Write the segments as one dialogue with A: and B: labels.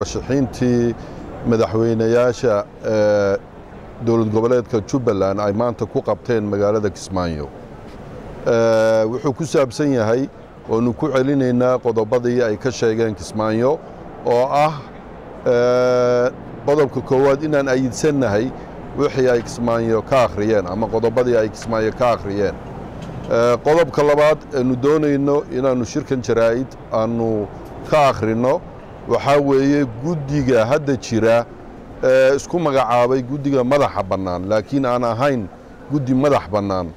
A: shixiintii madaxweynayaasha dowlad goboleedka jubbaland ay maanta ku qabteen magaalada kismaayo wuxuu ku saabsan yahay oonu ku celinaynaa qodobadii ay ka sheegeen kismaayo oo ah qodobka koowaad inaan ayidsannahay wixii ay kismaayo ka akhriyeen ama qodobadii ay kismaayo ka akhriyeen qodobka labaad aanu doonayno inaannu shirkan jaraa'id aanu ka akhrinno waxaa weeye guddiga hadda jira ee isku magacaabay guddiga madaxa bannaan laakiin aan ahayn guddi madax bannaan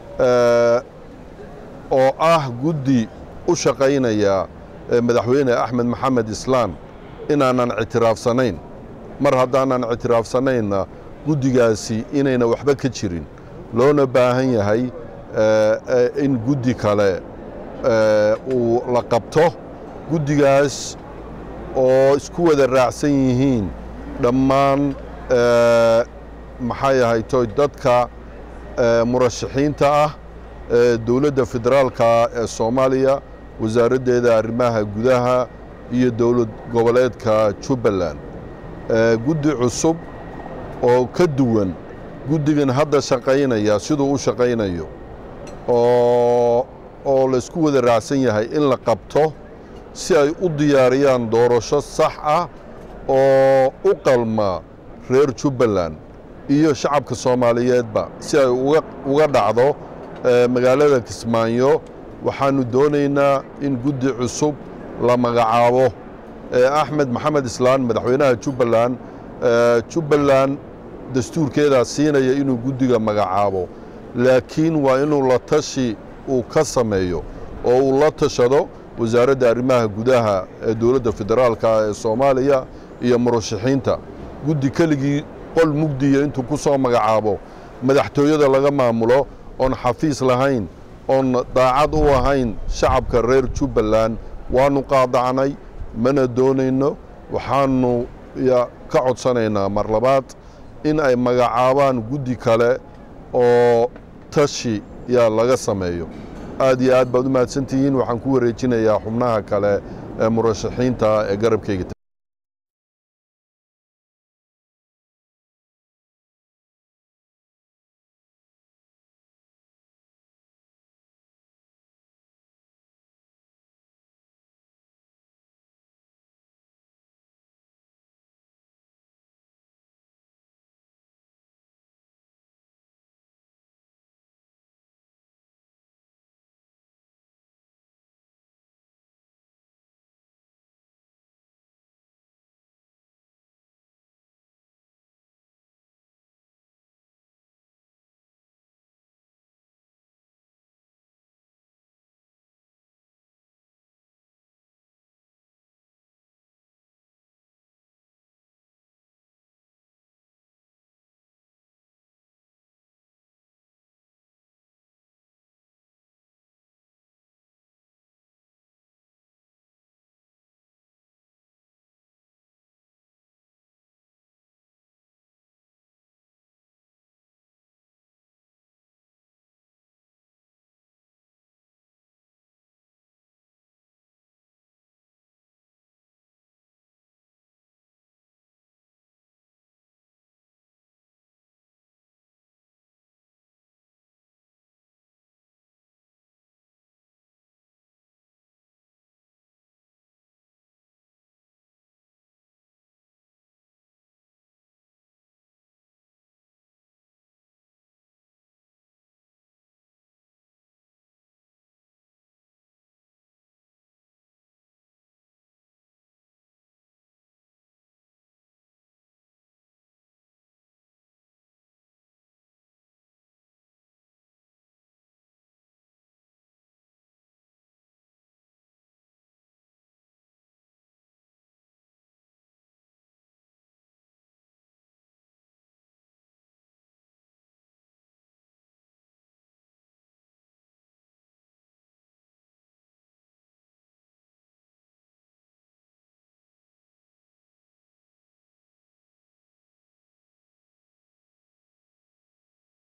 A: oo ah guddi u shaqaynaya madaxweyne axmed maxamed islaan inaanan ictiraafsanayn mar haddaanan ictiraafsanaynna guddigaasi inayna waxba ka jirin loona baahan yahay in guddi kale uu la qabto guddigaas oo isku wada raacsan yihiin dhammaan maxay ahaytoy dadka murashaxiinta ah dowladda federaalka ee soomaaliya wasaaraddeeda arrimaha gudaha iyo dowlad goboleedka jubbaland guddi cusub oo ka duwan guddigan hadda shaqaynaya siduu u shaqaynayo oo laysku wada raacsan yahay in la qabto si ay u diyaariyaan doorasho sax ah oo u qalma reer jubbaland iyo shacabka soomaaliyeedba si ay uga dhacdo magaalada kismaayo waxaannu doonaynaa in guddi cusub la magacaabo axmed maxamed islaan madaxweynaha jubbaland jubbaland dastuurkeedaa siinaya inuu guddiga magacaabo laakiin waa inuu la tashi uu ka sameeyo oo uu la tashado wasaaradda arrimaha gudaha ee dowladda federaalka ee soomaaliya iyo murashaxiinta guddi keligii qol mugdiya intuu ku soo magacaabo madaxtooyada laga maamulo oon xafiis lahayn oon daacad u ahayn shacabka reer jubbaland waannu qaadacnay mana doonayno waxaannu ka codsanaynaa mar labaad in ay magacaabaan guddi kale oo tashi yaa laga sameeyo aad iyo aad baad u mahadsantihiin waxaan ku wareejinayaa xubnaha kale ee murashaxiinta ee garabkayga